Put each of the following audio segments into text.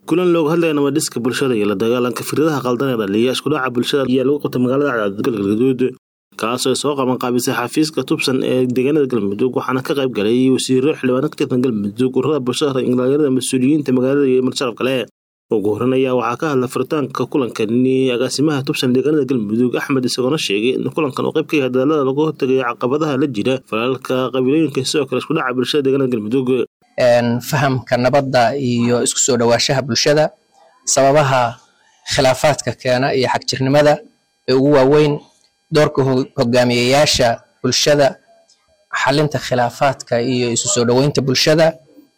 kulan looga hadlaya nabadhiska bulshada iyo la dagaalanka fikradaha qaldan ee dhaliya iskudhaca bulshada ayaa lagu qabtay magaalada cadaadad galgaduud kaasoo soo qaban qaabisay xafiiska tubsan ee deegaanada galmudug waxaana ka qayb galay wasiiro xildhibaano ka tirsan galmudug ururada bulshada dhalinyarada mas-uuliyiinta magaalada iyo marsharaf kale ugu horan ayaa waxaa ka hadla furitaanka kulankani agaasimaha tubsan deegaanada galmudug axmed isagoona sheegay in kulankan uu qayb ka yahay dadaalada lagu hortagayo caqabadaha la jira falaalka qabiilooyinka sidoo kale iskudhaca bulshada deegaanada galmudug fahamka nabadda iyo isku soo dhowaanshaha bulshada sababaha khilaafaadka keena iyo xagjirnimada ee ugu waaweyn doorka hogaamiyayaasha bulshada xalinta khilaafaadka iyo isu soo dhoweynta bulshada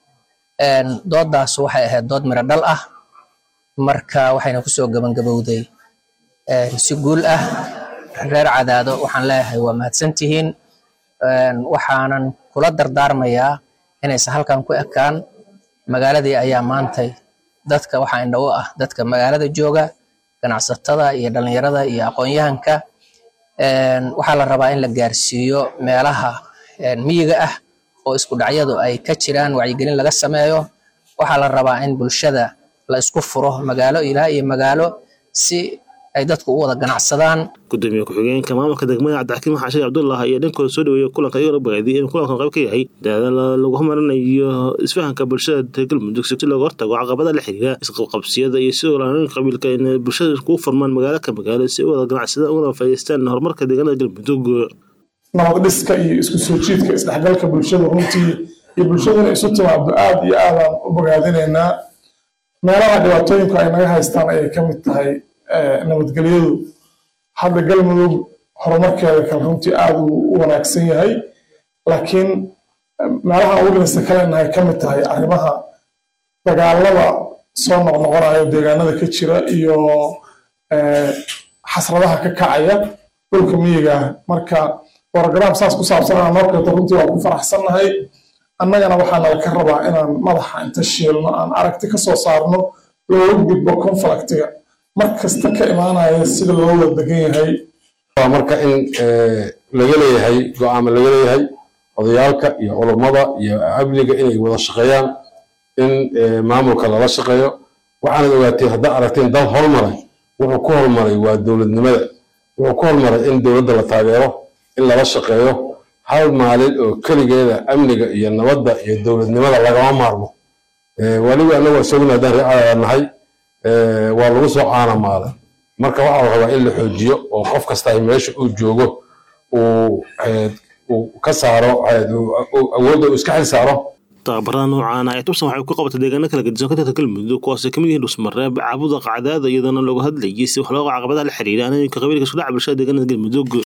doodaas waxay ahayd dood miro dhal ah marka waxayna kusoo gabangabowday si guul ah reer cadaado waxaan leeyahay waa mahadsantihiin waxaanan kula dardaarmayaa inaysan halkan ku ekaan magaaladii ayaa maantay dadka waxaa indha u ah dadka magaalada jooga ganacsatada iyo dhalinyarada iyo aqoon-yahanka waxaa la rabaa in la gaarsiiyo meelaha miyiga ah oo isku dhacyadu ay ka jiraan wacyigelin laga sameeyo waxaa la rabaa in bulshada la isku furo magaalo ilaa iyo magaalo si ay dadku u wada ganacsadaan gudoomiye ku-xigeenka maamulka degmada cabdixakiim xaashin cabdullah ayaa dhankooda soo dhaweeyay kulanka iyagoo bogaadiyay in kulankan qayb ka yahay dadaala lagu horumarinayo isfahanka bulshada galmudug si looga hortago caqabada la xiriira isqabqabsiyada iyo sidoo laaninka qabiilka in bulshada iskugu furmaan magaalo ka magaalo si u wada ganacsadaan ugana faa'iidaystaan horumarka deegaanada galmudug nabad dhiska iyo isku soo jiidka isdhexgalka bulshada runtii iyo bulshaduna isu timaado aad iyo aadaan u bogaadinaynaa meelaha dhibaatooyinku ay naga haystaan ayay ka mid tahay nabadgelyadu hadda galmudug horumarkeeda kale runtii aad uu u wanaagsan yahay laakiin meelaha ugu dhinista kalenahay ka mid tahay arrimaha dagaalada soo noqnoqonayo deegaanada ka jira iyo xasradaha ka kacaya dhulka miyiga ah marka brogram saas ku saabsanaa noo keento runtii waan ku faraxsannahay annagana waxaa nala ka rabaa inaan madaxa inta shiilno aan aragti ka soo saarno looga gudbo conflictiga mar kasta ka imaanaya sida loo wada degan yahay waa marka in laga leeyahay go-aama laga leeyahay odayaalka iyo culummada iyo amniga inay wada shaqeeyaan in maamulka lala shaqeeyo waxaanad ogaateen haddaa aragteen dal hormaray wuxuu ku hormaray waa dowladnimada wuxuu ku hormaray in dowladda la taageero in lala shaqeeyo hal maalin oo keligeeda amniga iyo nabadda iyo dowladnimada lagama maarmo weliba annagu isaguna haddaan reecada nahay waa lagu soo caanamaaday marka waxaa la rabaa in la xoojiyo oo qof kasta ay meesha uu joogo uu ka saaro awoodda uu iska xil saaro tababarada noocaana ee tubsan waxay ku qabatay deegaano kala gedisan ka tirta galmudug kuwaasay kamid yihiin dhusmareeb caabuda qacdaada iyadoona looga hadlayay si wax looga caqabadaha la xiriira anooyinka qabiilka isku dhaca bulshada deegaanada galmudug